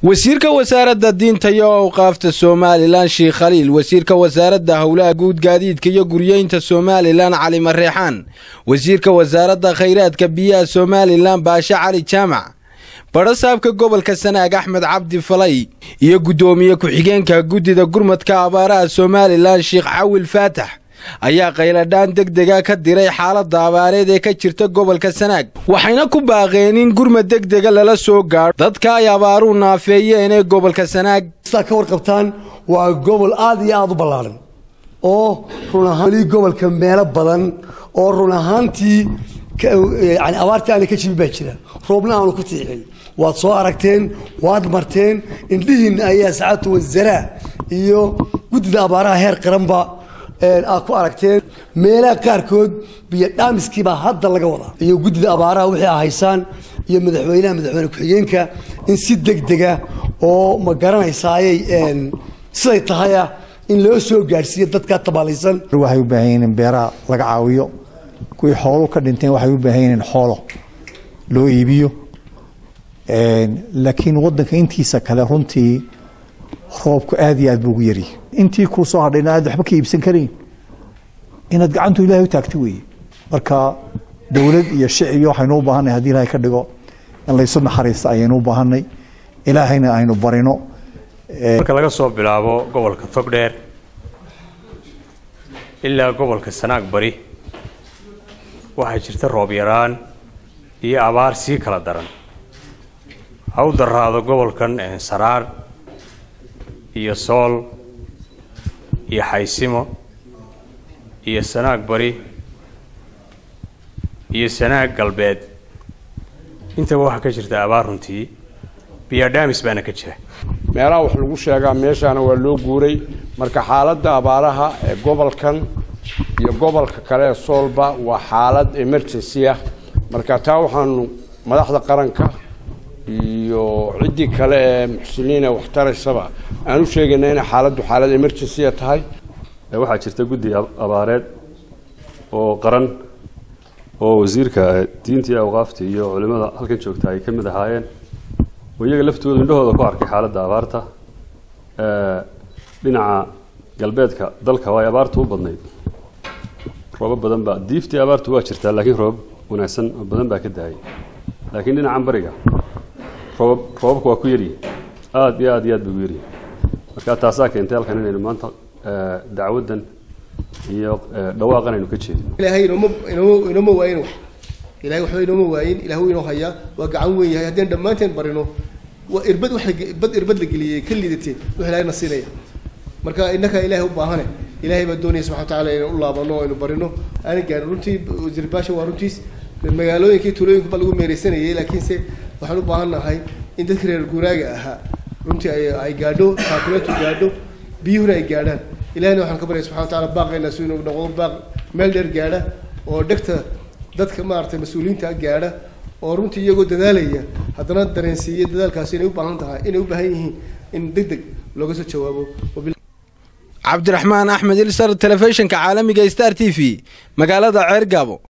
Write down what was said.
wasiirka wasaaradda diinta iyo awqaafta somalilan sheekh khaliil wasiirka wasaaradda howlaha guud gaadiidka iyo guryeynta somalilan cali mareexaan wasiirka wasaaradda khayraadka biyaha somalilan baashe cali jaamac badhasaabka gobolka sanaag axmed cabdi falay iyo guddoomiye ku-xigeenka guddida gurmadka abaaraha somalilan sheekh cawil faatax ayaa qayladhaan degdega ka diray xaaladda abaareed ee ka jirta gobolka sanaag waxayna ku baaqeen in gurmad degdega lala soo gaadho dadka ay abaaruu naafeeyeen ee gobolka sanaag sidaa ka warqabtaan waa gobol aad iyo aada u ballaaran oo run ahaan weli gobolka meelo badan oo run ahaantii yani abaartii aana ka jibin baa jira roobna aanu ku tiixin waad soo aragteen waad marteen indhihiinna ayaa saacadtu wasaraa iyo guddida abaaraha heer qaranba aad ku aragteen meelaha qaarkood biyo dhaamiskiibaa hadda laga wadaa iyo guddida abaaraha wixii a haysaan iyo madaxweynaha madaxweyne ku-xigeenka in si degdega oo ma garanaysaaayay siday tahaya in loo soo gaadhsiiyo dadkaa tabaalaysan waxay u baahan yihiin in beeraha laga caawiyo kuwii xoolu ka dhinteen waxay u baahan yihiin in xoolo loo iibiyo laakiin waddanka intiisa kale runtii roobku aad iyo aad buu ugu yaryahay intii kuu soo hadhayna aad waxba ka iibsan karayn inaad gacantu ilahay u taagto weeye marka dowlad iyo shicib waxaynu u baahanay hadii ilahay ka dhigo in laysu naxariista ayaynu u baahanay ilaahayna aynu barino marka laga soo bilaabo gobolka togdheer ilaa gobolka sanaag bari waxaa jirta roob yaraan iyo abaar sii kala daran ha u daraado gobolkan saraar iyo sool iyo xaysimo iyo sanaag bari iyo sanaag galbeed intaba waxaa ka jirta abaar runtii biyadhaamis baana ka jira meelaha wax lagu sheegaa meeshaana waa loo guuray marka xaaladda abaaraha ee gobolkan iyo gobolka kale ee soolba waa xaalad emergency ah marka taa waxaanu madaxda qaranka iyo ciddii kale ee muxsiniin ee waxtaraysaba aan u sheegayna inay xaaladdu xaalad emergencya tahay waxaa jirta guddi abaareed oo qaran oo wasiirka diinta iyo awqaafta iyo culimada halkan joogta ay ka mid ahaayeen oo iyaga laftooda indhahooda ku arkay xaaladda abaarta dhinaca galbeedka dalka waa ay abaartu u badnayd roobo badan baa diiftii abaartu waa jirtaa laakiin roobab wanaagsan oo badan baa ka dahay laakiin dhinacan bariga roobab roobabka waa ku yaryihin aada iyo aad iyo aad bay u yaryihin marka taasaa keentay halkan inaynu maanta dacwaddan iyo dhawaaqan aynu ka jeedin ilaahay inooma inooma inooma waayin wax ilahay waxba inooma waayin ilahu inoo hayaa waa gacan weyn yahay haddeen dhammaanteen barino waa irbad waxa bad irbad la geliyey ka liidatee wux ilahay na siinaya marka innakaa ilaahay u baahane ilaahay baa doonaya subxana watacaala inaan u laabano o aynu barino aanan gaarin runtii wasiir baasha waa runtiis magaalooyinkii tuulooyinka ba lagu meereysanayay laakiinse waxaan u baahan nahay in dadka reer guuraaga ahaa runtii ay ay gaadho taakuleetu gaadho biyuhuna ay gaadhaan ilahina waxaan ka baryay subxana watacala baaqayna si inuu noqdo baaq meel dheer gaadha oo dhegta dadka maaragtay mas-uuliyiinta gaadha oo runtii iyagoo dadaalaya haddana dareensiiya dadaalkaasi inay u baahan tahay inay u baahan yihiin in deg deg looga soo jawaabo cabdiraxmaan axmed ilsar telefishinka caalamiga star t v magaalada ceergaabo